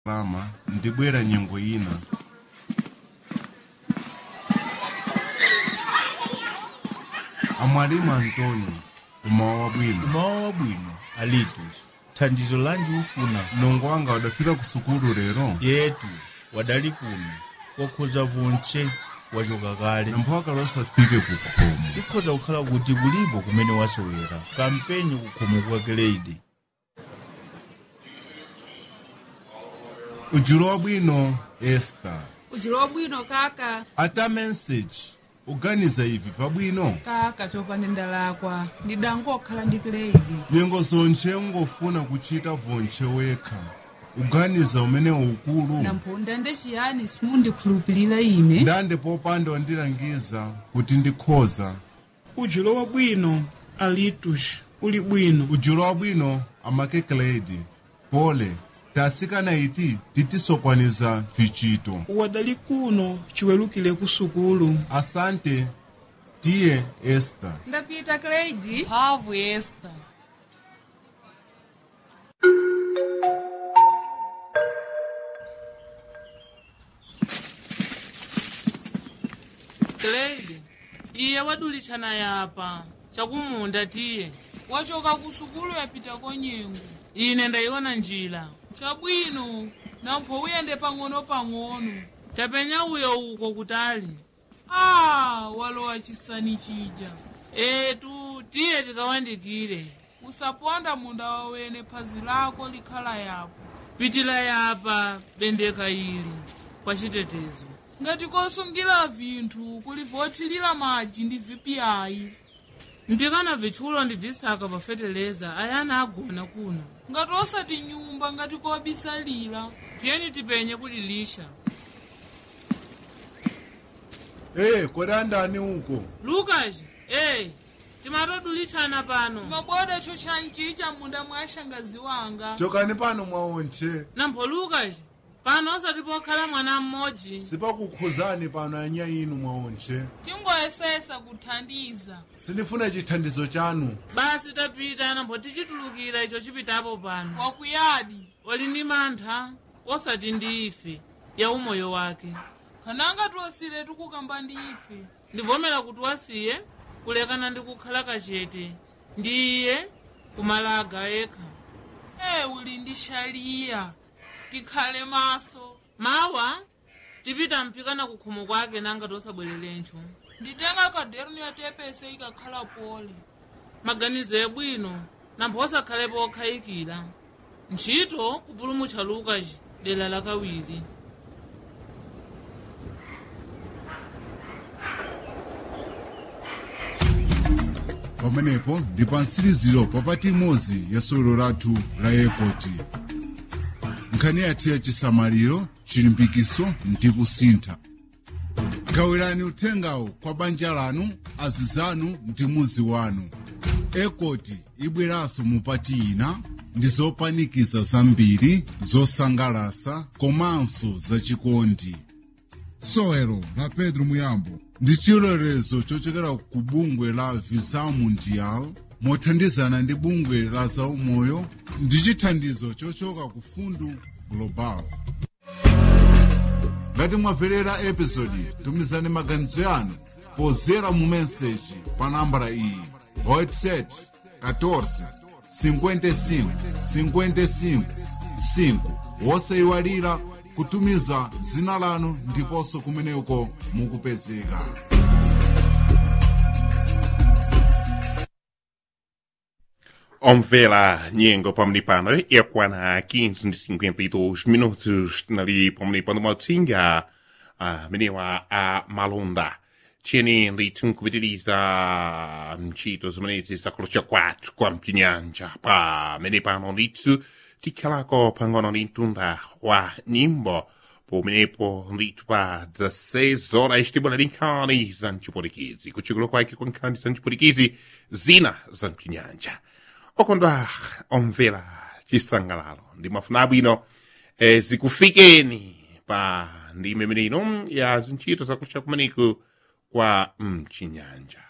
salama ndibwera nyengo ina amwalimu antônio umawa wabwino umawa wabwino alitus thandizo lanji ufuna mlongo wanga wadafika ku sukulu lero yetu wadali kuno wakhoza vonche wachoka kale nampho akalosafike ku khomo ikhoza kukhala kuti kulipo kumene wasowera kampenyi kukhomo kwa grade ujulo wabwino esta ujulo wabwino kaka ata message uganiza ivi pabwino kaka chopanda ndalakwa ndidangokhala ndi grade nyengo zonche ungofuna kuchita vonche wekha uganiza umene ukulu namponda ndechiyani simundikhulupirira ine ndande popanda wandilangiza kuti ndikhoza ujulo wabwino alitus uli bwino ujulo wabwino amakekeledi pole tasikana iti titisokwaniza vichito wadali kuno chiwerukire ku sukulu asante tiye esta ndapita grade mphamvu esta grade iye wadulitshana yapa chakumunda tiye wachoka ku sukulu yapita konyengo ine ndayiona njira chabwino nampho uyende pang'ono-pang'ono tapenya uyo uko kutali ah walowa chisani chija etu tiye tikawandikire usaponda munda wawene phazi lako likhala yapo pitila yapa bendeka ili kwa chitetezo ngati kosungira vinthu kulivotilira madzi ndi vpiayi mpikana vitchulo ndi visaka pafeteleza ayana agona kuno ngati osati nyumba ngati kobisalira tiyeni tipenye kulilisha ee kodandani uko lukas eh timatodulitshana pano maboda cho chanchicha munda mwa shangazi wanga chokani pano mwaonche nampho lukas pano osati pokhala mwana mmodzi sipakukhuzani pano anya inu mwaonche tingoyesesa kuthandiza sindifuna chithandizo chanu basi tapita nampho tichitulukira icho chipitapo pano wakuyadi wali ndi mantha osati ndi ife ya umoyo wake kananga tiwasire tikukamba ndi ife ndivomera kuti wasiye kulekana ndi kukhala kachete ndiye kumalaga yekha e uli ndi shaliya tikhale maso mawa tipita mpikana kukhomo kwake nanga tosabwererencho nditenga kaderni yatepese ikakhala pole maganizo yabwino nampho osakhalepo okhayikira ntchito kupulumutcha lukas dera lakawiri pamenepo ndi pa mtsiriziro papati imodzi ya sewero lathu la ekoti nkhani yathu ya chisamaliro chilimbikiso ndi kusintha gawirani uthengawo kwa banja lanu azizanu ndi muzi wanu ekoti ibweranso mupati ina ndi zopanikiza zambiri zosangalasa komanso zachikondi sewero la pedro muyambo ndi chilolezo chochokera ku bungwe la visa mundial mothandizana ndi bungwe la zaumoyo ndi chithandizo chochoka ku fundu global ngati mwamverera episodi tumizani maganizo yanu pozera mu meseji pa nambala iyi whatsapp 14 55 55 5 wosayiwalira kutumiza dzina lanu ndiponso kumeneko mukupezeka Omvela nyengo pamene pano yakwana 15 ndi 52 minutos nali pamene pano mautsinga amenewa a malonda tiyeni ndithu nkupitiriza mchito zimenezi zakolocha kwathu kwa mchinyanja pamene pano ndithu tikhalako pang'ono ndi mtunda wa nyimbo pomenepo ndithu pa 16 horas tibona ndi nkhani za mchipulikizi kuchikulo kwake kwa nkhani za mchipulikizi zina za mchinyanja okondwa omvera chisangalalo ndi mafuna abwino e, zikufikeni pa ndime imeneino ya zintchito zakucha kumaniku kwa mchinyanja